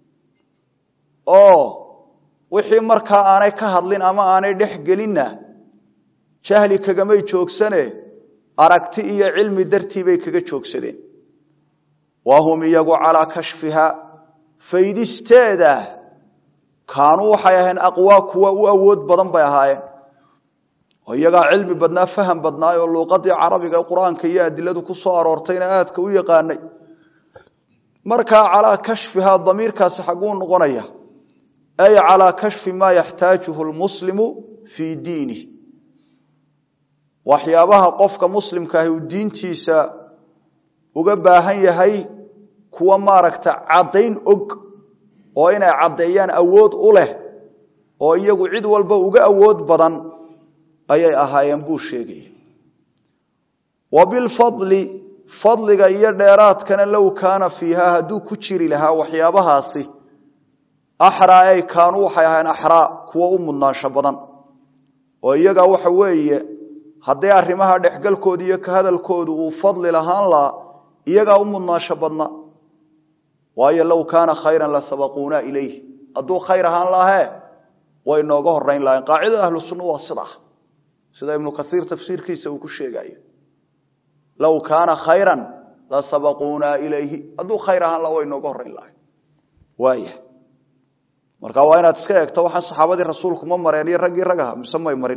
oo wixii markaa aanay ka hadlin ama aanay dhex gelinna jahli kagamay joogsane aragti iyo cilmi dartii bay kaga joogsadeen wa hum iyagu calaa kashfiha faydisteeda kaanuu waxay ahayn aqwaa kuwa u awood badan bay ahaayeen oo iyagaa cilmi badnaa faham badnaay oo luuqadii carabiga qur-aanka iyo adiladu ku soo aroortayna aadka u yaqaanay markaa calaa kashfihaa damiirkaasi xagguu noqonaya ay calaa kashfi maa yaxtaajuhu lmuslimu fii diinih waxyaabaha qofka muslimkaahi uu diintiisa uga baahan yahay kuwa maaragta caddayn og oo inay caddeeyaan awood u leh oo iyagu cid walba uga awood badan ayay ahaayeen buu sheegaya wa bilfadli fadliga iyo dheeraadkana low kaana fiiha hadduu ku jiri lahaa waxyaabahaasi axraa ay kaanuu waxay ahaayeen axraa kuwa u mudnaansho badan oo iyaga waxa weeye haddii arrimaha dhexgalkooda iyo ka hadalkoodu uu fadli lahaan lahaa iyagaa u mudnaansho badna waayo low kaana khayran la sabaquuna ilayh hadduu khayr ahaan lahee way nooga horeyn lahayeen qaacidada ahlu sunna waa sidaa sida ibnu kaiir tafsiirkiisa uu ku sheegayo low kaana khayran la sabaquuna ilayhi hadduu khayr ahaan laha way nooga horeyn lahayn waaya marka waa inaad iska eegto waxaan saxaabadii rasuulku ma mareen iyo raggii ragaha mise may marin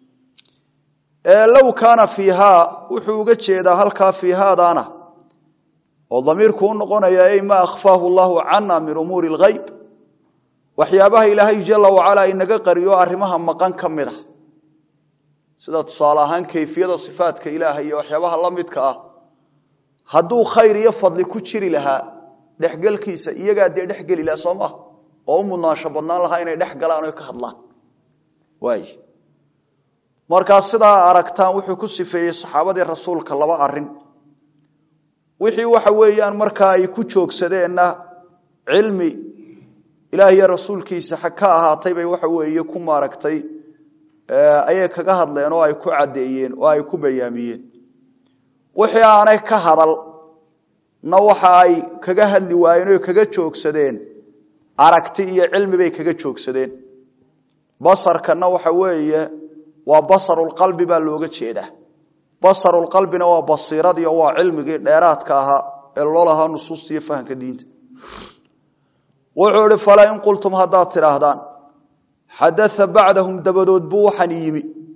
low kaana fiihaa wuxuu uga jeedaa halkaa fiihaadaana oo damiirku u noqonaya ay maa akhfaahu llahu cana min umuuri lgayb waxyaabaha ilaahay jala wacalaa inaga qariyo arrimaha maqan ka mid a sida tusaale ahaan kayfiyada sifaatka ilaahay iyo waxyaabaha la midka ah hadduu khayr iyo fadli ku jiri lahaa dhexgelkiisa iyagaa dee dhexgeli laha soo maha oo u mudnaansho badnaan lahaa inay dhex galaan o ka hadlaan waay markaa sidaa aragtaan wuxuu ku sifeeyey saxaabadii rasuulka laba arin wixii waxa weeyaan markaa ay ku joogsadeenna cilmi ilaah iyo rasuulkiisa ka ahaatay bay waxa weeye ku maaragtay ayay kaga hadleen oo ay ku caddeeyeen oo ay ku bayaamiyeen wixii aanay ka hadal na waxa ay kaga hadli waayeen oo kaga joogsadeen aragti iyo cilmi bay kaga joogsadeen basarkana waxa weeye waa basarulqalbi baa looga jeedaa basarulqalbina waa basiiradii oo waa cilmigii dheeraadka ahaa ee loo lahaa nusuusta iyo fahamka diinta wuxuu ihi falaa in qultum haddaad tidhaahdaan xadaa bacdahum dabadood buu waxaan yimi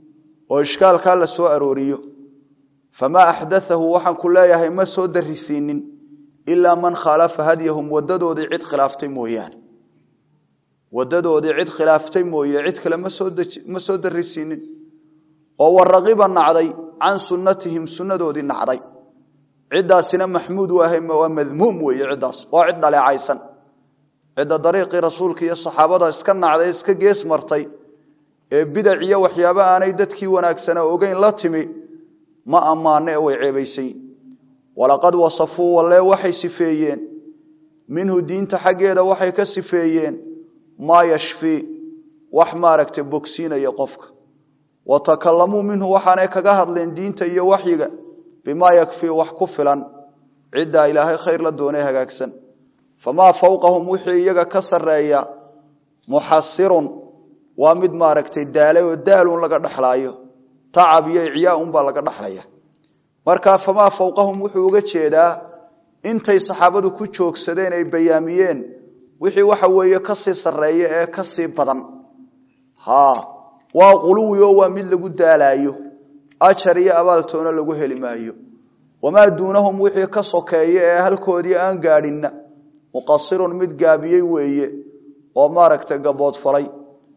oo ishkaalkaa la soo arooriyo famaa axdathahu waxaan ku leeyahay ma soo darisiinin ilaa man khaalafa hadyahum wadadoodii cid khilaaftay mooyaane wadadoodii cid khilaaftay mooye cid kale ma soo darisiinin oo waraqiba nacday can sunnatihim sunnadoodii nacday ciddaasina maxmuud waa madmuum weeye ciddaas waa cid dhaleecaysan cidda dariiqii rasuulka iyo saxaabada iska nacday iska gees martay ee bidac iyo waxyaaba aanay dadkii wanaagsana ogeyn la timi ma ammaane ee way ceebaysan walaqad wasafuu walle waxay sifeeyeen minhu diinta xaggeeda waxay ka sifeeyeen maa yashfii wax maaragtay bogsiinaya qofka wa takalamuu minhu waxaanay kaga hadleen diinta iyo waxyiga bimaa yakfii wax ku filan ciddaa ilaahay khayr la doonay hagaagsan famaa fawqahum wixii iyaga ka sarreeya muxasirun waa mid maaragtay daalay oo daalun laga dhexlaayo tacab iyo icyaa-unbaa laga dhexlaya markaa famaa fawqahum wuxuu uga jeedaa intay saxaabadu ku joogsadeen ay bayaamiyeen wixii waxa weeye kasii sarreeya ee kasii badan ha waa quluwi oo waa mid lagu daalaayo ajar iyo abaaltoona lagu heli maayo wamaa duunahum wixii ka sokeeya ee halkoodii aan gaadhinna muqasirun mid gaabiyey weeye oo maaragtay gaboodfalay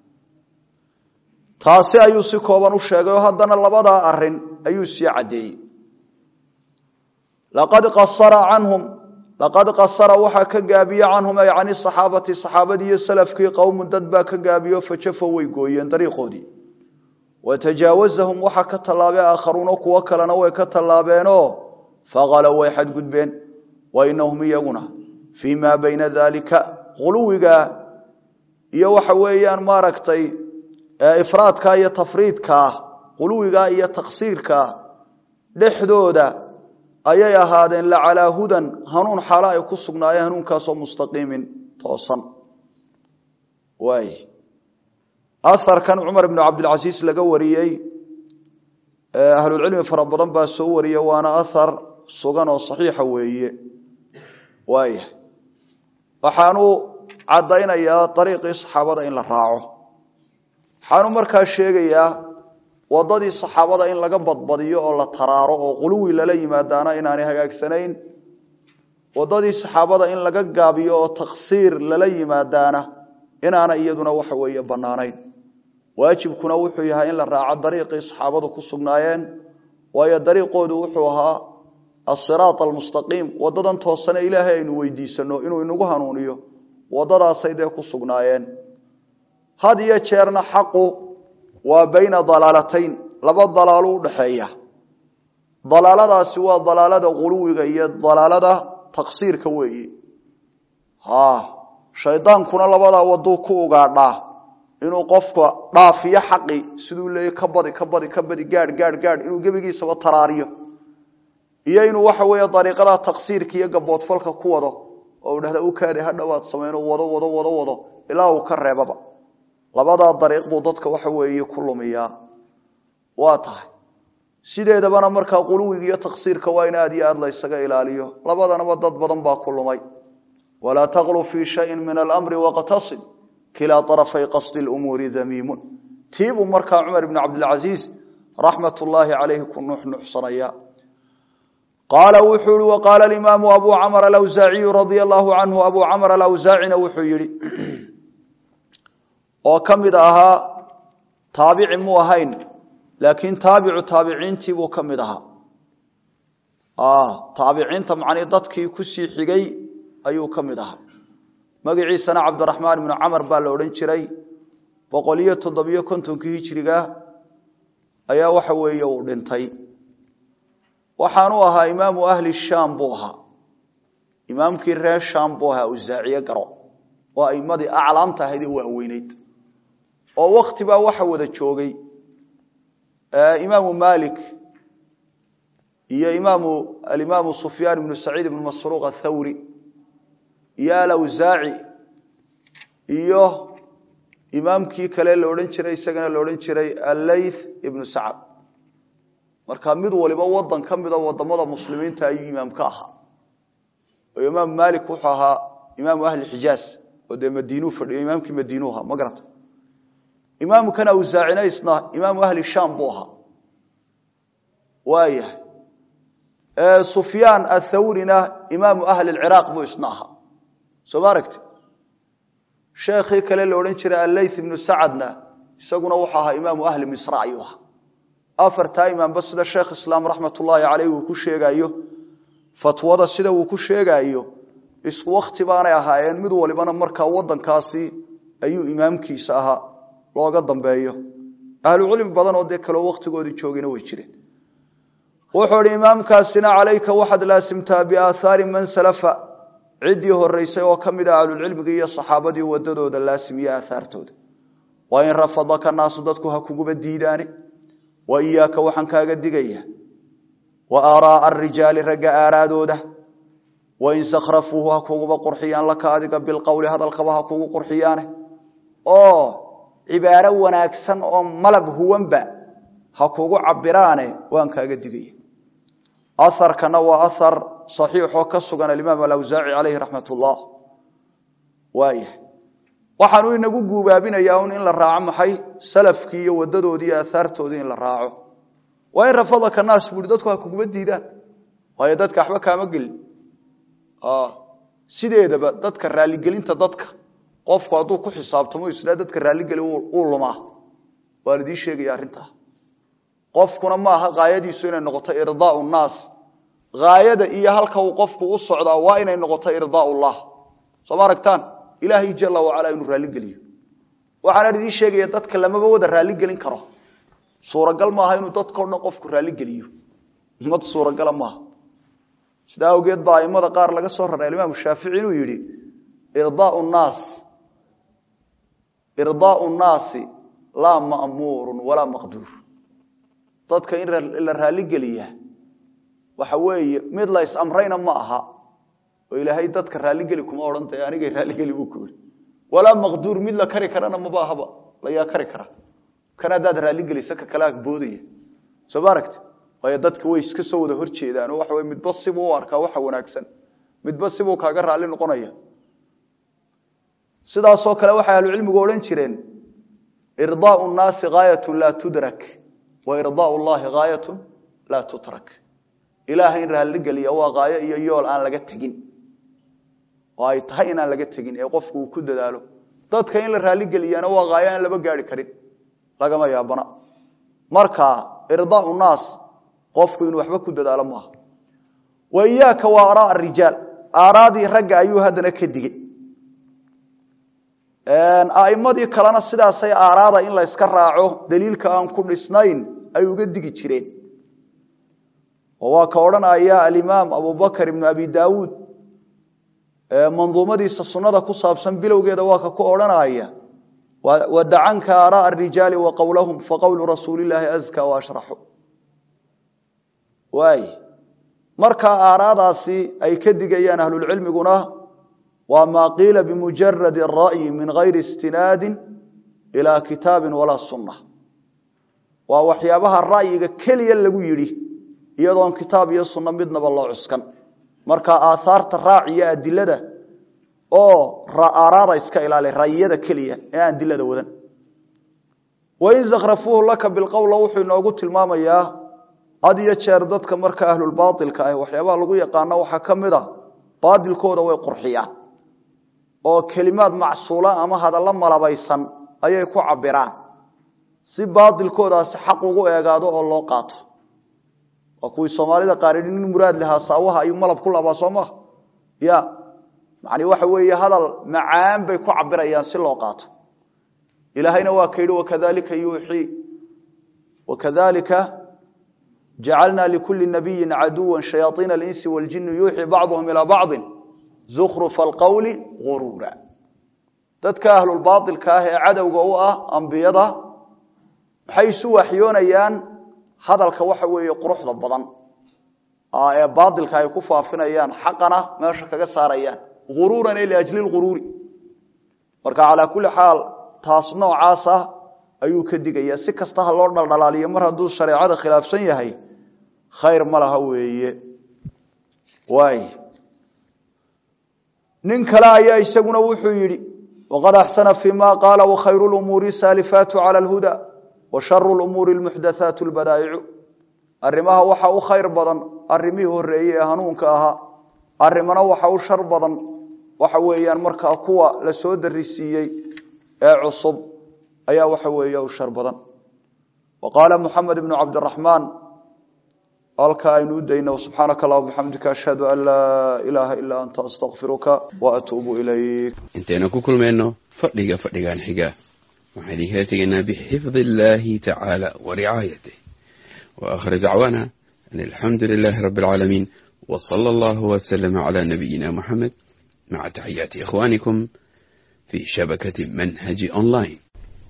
taasi ayuu si kooban u sheegay oo haddana labadaa arin ayuu sii caddeeyey laqad qasara canhum laqad qasara waxaa ka gaabiye canhum ay cani saxaabati saxaabadii iyo salafkii qowmun dad baa ka gaabiyo fajafo way gooyeen dariiqoodii watajaawazahum waxaa ka tallaabay aakharuuna kuwo kalena way ka tallaabeenoo faqalow way xadgudbeen wa inahum iyaguna fii maa bayna daalika quluwiga iyo waxa weeyaan maaragtay ifraadka iyo tafriidkaa quluwigaa iyo taqsiirkaa dhexdooda ayay ahaadeen lacalaa hudan hanuun xaalo ay ku sugnaayeen hanuunkaasoo mustaqiimin toosan waay aharkan cumar ibnu cabdilcasiis laga wariyey ahlulcilmi fara badan baa soo wariye waana ahar sugan oo saxiixa weeye waaya waxaanu caddaynayaa dariiqii saxaabada in la raaco waxaanu markaa sheegayaa wadadii saxaabada in laga badbadiyo oo la taraaro oo quluwi lala yimaadaana inaanay hagaagsanayn wadadii saxaabada in laga gaabiyo oo taksiir lala yimaadaana inaana iyaduna waxa weeye bannaanayn waajibkuna wuxuu yahay in la raaco dariiqii saxaabadu ku sugnaayeen waayo dariiqoodu wuxuu ahaa asiraat almustaqiim wadadan toosane ilaahay aynu weydiisano inuu inagu hanuuniyo wadadaasay dee ku sugnaayeen had iyo jeerna xaqu waa bayna dalaalatayn laba dalaalo udhaxeeya dalaaladaasi waa dalaalada quluwiga iyo dalaalada taqsiirka weeye shaydaankuna labadaa waduu ku ugaadhaa inuu qofka dhaafiyo xaqi siduu leeyay ka badi ka badi ka badi gaadh gaadh gaadh inuu gebigiisaba taraariyo iyo inuu waxa weeye dariiqada taqsiirka iyo gaboodfalka ku wado oo uu dhahda u kaadi hadhowaad samayno wado wado wado wado ilaa uu ka reebaba labadaa dariiq buu dadka waxa weeye ku lumiyaa waa tahay sideedabana markaa quluwiga iyo taqsiirka waa in aad iyo aad la ysaga ilaaliyo labadanaba dad badan baa ku lumay walaa taqlu fii shayin min alamri waqtasid kilaa arafay qasdi lumuuri damiimun tiibuu markaa cumar ibnu cabdilcasiis raxmat ullaahi calayhi ku nuxnuxsanaya qaala wuxuu ihi waqaala alimaamu abu camr alawsaaciyu radia allahu canhu abu camr alawsaacina wuxuu yihi oo ka mid ahaa taabici muu ahayn laakiin taabicu taabiciintii buu ka mid ahaa taabiciinta macnii dadkii kusii xigay ayuu ka mid ahaa magaciisana cabdiraxmaan ibnu camar baa la odhan jiray boqol iyo toddobiyo kontonkii hijiriga ayaa waxa weeye uu dhintay waxaanu ahaa imaamu ahli shaam buu ahaa imaamkii reer shaam buu ahaa usaaciye garo waa aimadii aclaamta ahayd ee waaweyneyd oo wakti baa waxa wada joogay imaamu malik iyo imaamu alimaamu sufyaan ibnu saciid ibnu masruuq athawri iyo alawsaaci iyo imaamkii kale la odhan jiray isagana la odhan jiray alleyth ibnu sacad marka mid waliba wadan ka mida wadamada muslimiinta ayuu imaam ka ahaa oo imaam malik wuxuu ahaa imaamu ahli xijaaz oo dee madiinuu fadhiyo imaamkii madiinuu ahaa ma garata imaamkan awsaacina isna imaamu ahli shaam buu ahaa waayahay sufyaan athawrina imaamu ahli lciraaq buu isna ahaa soo ma aragti sheekhii kale la odhan jiray alleyth ibnu sacadna isaguna wuxuu ahaa imaamu ahli misra ayuu ahaa afartaa imaamba sida sheekh islaam raxmat ullaahi caleyh uu ku sheegayo fatwada sida uu ku sheegaayo isku wakti baanay ahaayeen mid walibana markaa wadankaasi ayuu imaamkiisa ahaa looga dambeeyo ahlucilmi badan oo dee kaleo wakhtigoodii joogina way jireen wuxuu hi imaamkaasina calayka waxaad laasimtaa biaathaari man salafa ciddii horeysay oo ka mid a ahlulcilmigii iyo saxaabadii wadadooda laasimiye aahaartooda wa in rafadaka naasu dadku ha kuguba diidaane wa iyaaka waxaan kaaga digaya wa aaraaa arijaali ragga aaraadooda wain sakhrafuuhu ha kuguba qurxiyaan laka adiga bilqowli hadalkaba ha kugu qurxiyaane oo cibaaro wanaagsan oo malab huwanba ha kugu cabiraane waan kaaga digaya aharkana waa ahar saxiixoo ka sugan alimaam alawsaaci caleyhi raxmat ullah waaya waxaanu inagu guubaabinayaa un in la raaco maxay salafkii iyo wadadoodii iyo aahaartoodii in la raaco waa in rafadaka naas buui dadku ha kuguma diidaan waayo dadka waxba kaama gelin sideedaba dadka raaligelinta dadka qofku hadduu ku xisaabtamo isla dadka raaligeli uu lumaa waan idiin sheegaya arrintaa qofkuna maaha haayadiisu inay noqoto irdaau naas haayada iyo halka uu qofku u socdaa waa inay noqoto irdaau llah soo ma aragtaan ilaahay jala wacala inuu raaligeliyo waxaana idiin sheegaya dadka lamaba wada raaligelin karo suuragal maaha inuu dadkao dhan qofku raaligeliyo mad suuragala maaha sidaa awgeed baa aimada qaar laga soo raray alimaam shaafici inuu yidhi irdaau naas irdaau nnaasi laa ma'muurun walaa maqduur dadka in la raaligeliya waxa weeye mid la is-amrayna ma aha oo ilaahay dadka raaligeli kuma odhan tahay anigay raaligeli buu ku yihi walaa maqduur mid la kari karana maba ahaba layaa kari kara kan haddaad raaligelisa ka kala boodaya soo ma aragti waayo dadka way iska soo wada hor jeedaan oo waxa wey midba sibuu u arkaa waxa wanaagsan midba sibuu kaaga raalli noqonaya sidaasoo kale waxay ahlucilmigu odhan jireen irdaau nnaasi gaayatu laa tudrak wa irdaau llahi gaayatu laa tutrak ilaahay in raalligeliya waa gaayo iyo yool aan laga tegin oo ay tahay inaan laga tegin ee qofku uu ku dadaalo dadka in la raalligeliyana waa gaayo aan laba gaari karin lagama yaabana marka irdaau naas qofku inuu waxba ku dadaalo maaha wa iyaaka wa araa rijaal aaraadii ragga ayuu haddana ka digay aimadii kalena sidaasay aaraada in la yska raaco daliilka aan ku dhisnayn ay uga digi jireen oo waa ka odhanaya alimaam abubakr ibnu abi daawuud manduumadiisa sunada ku saabsan bilowgeeda waa ka ku odhanaya wadacanka aaraa arijaali wa qowlahum faqowlu rasuulilaahi aska waashraxu waay markaa aaraadaasi ay ka digayaan ahlulcilmiguna waa maa qiila bimujaradi ra'yi min gayri istinaadin ilaa kitaabin walaa sunna waa waxyaabaha ra'yiga keliya lagu yidhi iyadoon kitaab iyo sunno midnaba loo cuskan marka aaaarta raaciya adilada oo aaraada iska ilaali ra'yiyada keliya ee aan dilada wadan wain zakhrafuuhu laka bilqowla wuxuu inoogu tilmaamayaa had iyo jeer dadka marka ahlulbaailka ah waxyaabaha lagu yaqaano waxaa ka mid a baatilkooda way qurxiyaan oo kelimaad macsuula ama hadallo malabaysan ayay ku cabiraan si baatilkoodaasi xaq ugu eegaado oo loo qaato waa kuwii soomaalida qaaridi nin muraad lahaa saawaha ayuu malab ku labaa soo maha ya macni waxa weeye hadal macaan bay ku cabirayaan si loo qaato ilaahayna waa ka yidhi wakadalika yuuxii wakadalika jacalna likuli nabiyin caduwa shayaaiina alinsi waljini yuuxii bacduhum ilaa bacdin zukhrufa alqowli guruura dadka ahlulbaailka ah ee cadowga u ah ambiyada waxay isu waxyoonayaan hadalka waxa weeye quruxda badan ee baailka ay ku faafinayaan xaqana meesha kaga saarayaan uruuran e liajli lguruuri marka calaa kulli xaal taas noocaas ah ayuu ka digaya si kasta ha loo dhaldhalaaliyo mar hadduu shareecada khilaafsan yahay khayr ma laha weeye waay nin kale ayaa isaguna wuxuu yidhi waqad axsana fi ma qaala wakhayru lumuuri saalifaatu cala alhuda wa sharu lumuuri lmuxdathaatu lbadaa'icu arrimaha waxa u khayr badan arrimihii horeeyey ee hanuunka ahaa arrimana waxa u shar badan waxa weeyaan markaa kuwa la soo darisiiyey ee cusub ayaa waxa weeye u shar badan wa qaala muxamed ibnu cabdiraxmaan halka aynu u dayno subxaanaka allah bixamdika ashhadu an laa ilaaha ilaa anta astakfiruka wa atuubu ilayk intaynu ku kulmayno fadhiga fadhigan xiga waxaan idinkala tegaynaa bixifdi illaahi tacaala wa ricaayatih wa aakhir dacwaana an alxamdu lilaahi rabbi alcaalamiin wa sala allahu wasalama calaa nabiyina muxamed maca taxiyaati ikhwaanikum fi shabakati manhaji online